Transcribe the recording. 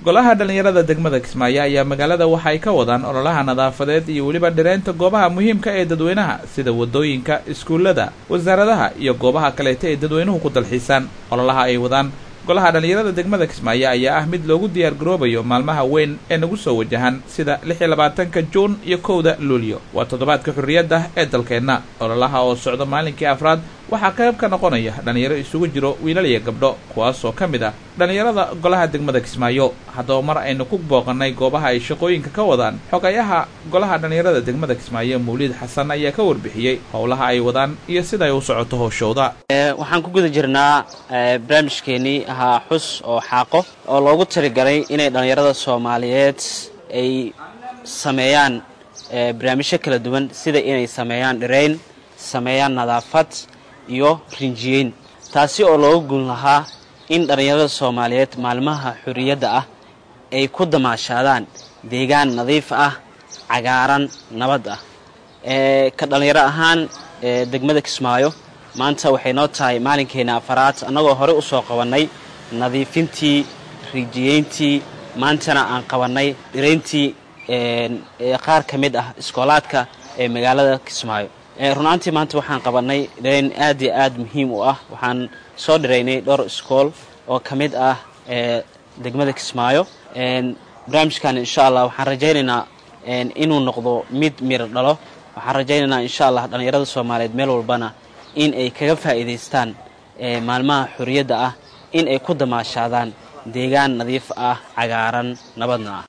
golaha dhallinyarada degmada kismaayo ayaa magaalada waxa ay ka wadaan ololaha nadaafadeed iyo weliba dhireynta goobaha muhiimka ee dadweynaha sida waddooyinka iskuullada wasaaradaha iyo goobaha kaleeta ee dadweynuhu ku dalxiisaan ololaha ay wadaan golaha dhallinyarada degmada kismaayo ayaa ah mid loogu diyaar garoobayo maalmaha weyn ee nagu soo wajahan sida lix iyo labaatanka juun iyo kowda luulyo waa toddobaadka xurriyadda ee dalkeenna ololaha oo socdo maalinkii afraad waxaa qayb ka noqonaya dhallinyaro isugu jiro wiilal iyo gabdho kuwaasoo ka mid ah dhallinyarada golaha degmada kismaayo haddaba mar aynu ku booqannay goobaha ay shaqooyinka ka wadaan xogayaha golaha dhallinyarada degmada kismaayo mawliid xasan ayaa ka warbixiyey howlaha ay wadaan iyo siday u socoto howshooda waxaan ku guda jirnaa barnaamijkeenii ahaa xus oo xaaqo oo loogu taligalay inay dhallinyarada soomaaliyeed ay sameeyaan barnaamijyo kala duwan sida inay sameeyaan dhirayn sameeyaan nadaafad iyo rinjiyeyn taasi oo looga gun lahaa in dhallinyarada soomaaliyeed maalmaha xorriyadda ah ay ku damaashaadaan deegaan nadiif ah cagaaran nabad ah ka dhallinyaro ahaan degmada kismaayo maanta waxay noo tahay maalinkeena afaraad annagoo horey usoo qabannay nadiifintii rijiyeyntii maantana aan qabannay dhirayntii qaar ka mid ah iskoolaadka ee magaalada kismaayo runaantii maanta waxaan qabannay dhirayn aad iyo aad muhiim u ah waxaan soo dhiraynay dhowr iskool oo ka mid ah degmada kismaayo barnaamijkan insha allah waxaan rajaynaynaa inuu noqdo mid miro dhalo waxaan rajaynaynaa insha allah dhallinyarada soomaaliyeed meel walbana in ay kaga faa'iidaystaan maalmaha xorriyadda ah in ay ku damaashaadaan deegaan nadiif ah cagaaran nabadna ah